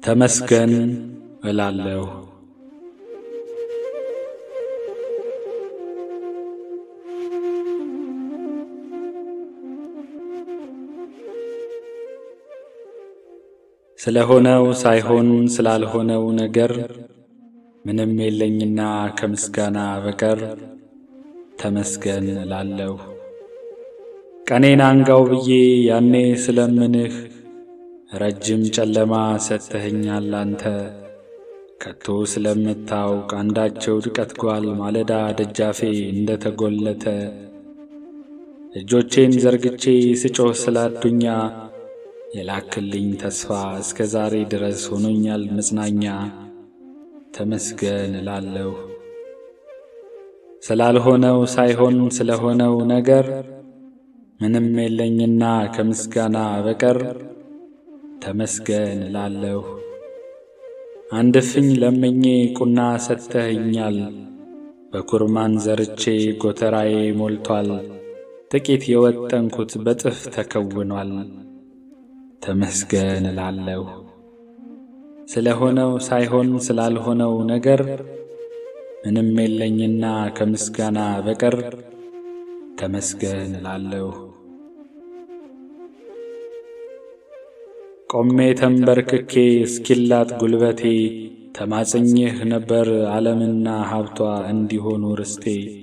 ተመስገን እላለሁ። ስለሆነው ሳይሆን ስላልሆነው ነገር ምንም የለኝና ከምስጋና በቀር ተመስገን እላለሁ። ቀኔን አንጋው ብዬ ያኔ ስለምንህ ረጅም ጨለማ ሰጥተኸኛል አንተ ከቶ ስለምታውቅ አንዳቸው ድቀት ጓል ማለዳ ደጃፌ እንደ ተጐለተ እጆቼን ዘርግቼ ስጮህ ስላዱኛ የላክልኝ ተስፋ እስከ ዛሬ ድረስ ሆኖኛል መጽናኛ። ተመስገን እላለሁ። ስላልሆነው ሳይሆን ስለሆነው ነገር ምንም የለኝና ከምስጋና በቀር ተመስገን እላለሁ። አንድ እፍኝ ለምኜ ቁና ሰጥተኸኛል። በኩርማን ዘርቼ ጎተራዬ ሞልቷል። ጥቂት የወጠንኩት በጥፍ ተከውኗል። ተመስገን እላለሁ። ስለሆነው ሳይሆን ስላልሆነው ነገር ምንም የለኝና ከምስጋና በቀር ተመስገን እላለሁ። ቆሜ ተንበርክኬ እስኪላጥ ጉልበቴ ተማጽኜህ ነበር ዓለምና ሀብቷ እንዲሆኑ ርስቴ።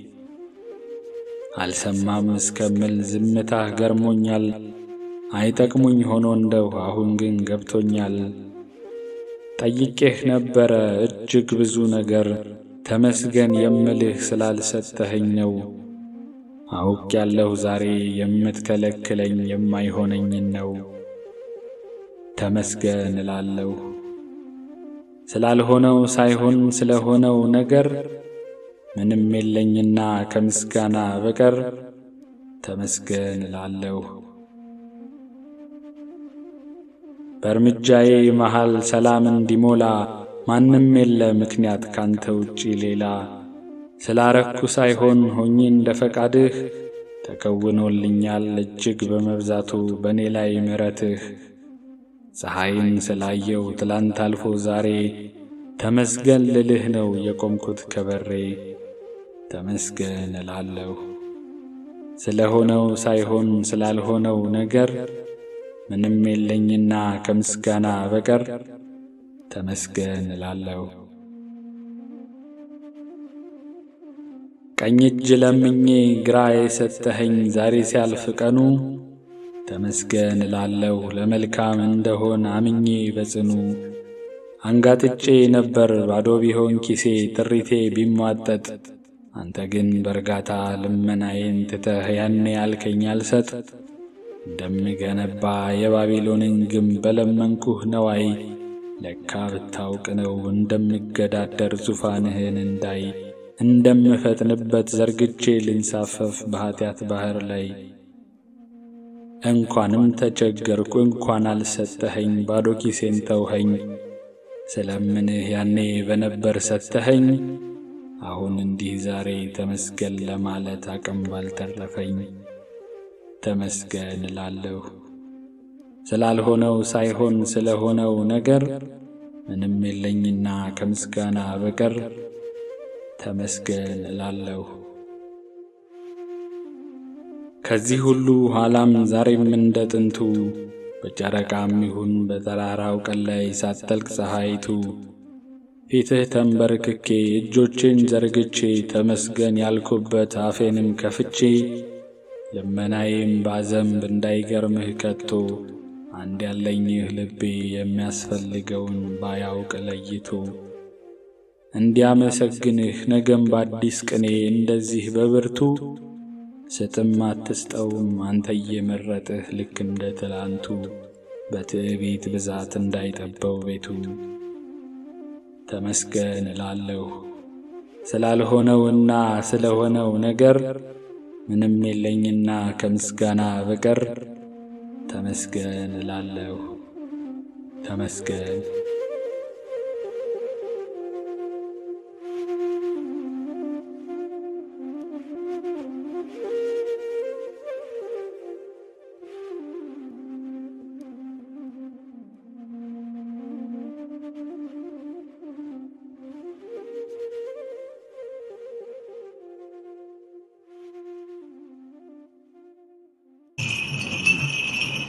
አልሰማም እስከምል ዝምታህ ገርሞኛል። አይጠቅሙኝ ሆኖ እንደው አሁን ግን ገብቶኛል። ጠይቄህ ነበረ እጅግ ብዙ ነገር ተመስገን የምልህ ስላልሰጠኸኝ ነው። አውቅ ያለሁ ዛሬ የምትከለክለኝ የማይሆነኝን ነው። ተመስገን እላለሁ። ስላልሆነው ሳይሆን ስለሆነው ነገር ምንም የለኝና ከምስጋና በቀር ተመስገን እላለሁ። በእርምጃዬ መሃል ሰላም እንዲሞላ ማንም የለ ምክንያት ካንተ ውጪ ሌላ። ስላረኩ ሳይሆን ሆኜ እንደ ፈቃድህ ተከውኖልኛል እጅግ በመብዛቱ በእኔ ላይ ምሕረትህ። ፀሐይን ስላየው ትላንት አልፎ ዛሬ ተመስገን ልልህ ነው የቆምኩት ከበሬ። ተመስገን እላለሁ። ስለሆነው ሳይሆን ስላልሆነው ነገር ምንም የለኝና ከምስጋና በቀር ተመስገን እላለሁ። ቀኝ እጅ ለምኜ ግራ የሰጠኸኝ ዛሬ ሲያልፍ ቀኑ ተመስገን እላለሁ። ለመልካም እንደሆን አምኜ በጽኑ አንጋጥጬ ነበር ባዶ ቢሆን ኪሴ ጥሪቴ ቢሟጠጥ አንተ ግን በእርጋታ ልመናዬን ትተህ ያኔ ያልከኝ አልሰጥ እንደምገነባ የባቢሎንን ግንብ በለመንኩህ ነዋይ ለካ ብታውቅ ነው እንደምገዳደር ዙፋንህን እንዳይ እንደምፈጥንበት ዘርግቼ ልንሳፈፍ በኀጢአት ባሕር ላይ እንኳንም ተቸገርኩ እንኳን አልሰጠኸኝ ባዶ ኪሴን ተውኸኝ ስለምንህ ያኔ በነበር ሰጠኸኝ አሁን እንዲህ ዛሬ ተመስገን ለማለት አቅም ባልተረፈኝ ተመስገን እላለሁ። ስላልሆነው ሳይሆን ስለሆነው ነገር ምንም የለኝና ከምስጋና በቀር ተመስገን እላለሁ። ከዚህ ሁሉ ኋላም ዛሬም እንደ ጥንቱ በጨረቃም ይሁን በጠራራው ቀን ላይ ሳትጠልቅ ፀሐይቱ ፊትህ ተንበርክኬ እጆቼን ዘርግቼ ተመስገን ያልኩበት አፌንም ከፍቼ ልመናዬም ባዘንብ እንዳይገርምህ ከቶ አንድ ያለኝህ ልቤ የሚያስፈልገውን ባያውቅ ለይቶ እንዲያመሰግንህ ነገም በአዲስ ቅኔ እንደዚህ በብርቱ ስጥም አትስጠውም አንተ እየመረጥህ ልክ እንደ ትላንቱ በትዕቢት ብዛት እንዳይጠበው ቤቱ ተመስገን እላለሁ ስላልሆነውና ስለሆነው ነገር ምንም የለኝና ከምስጋና በቀር ተመስገን እላለሁ። ተመስገን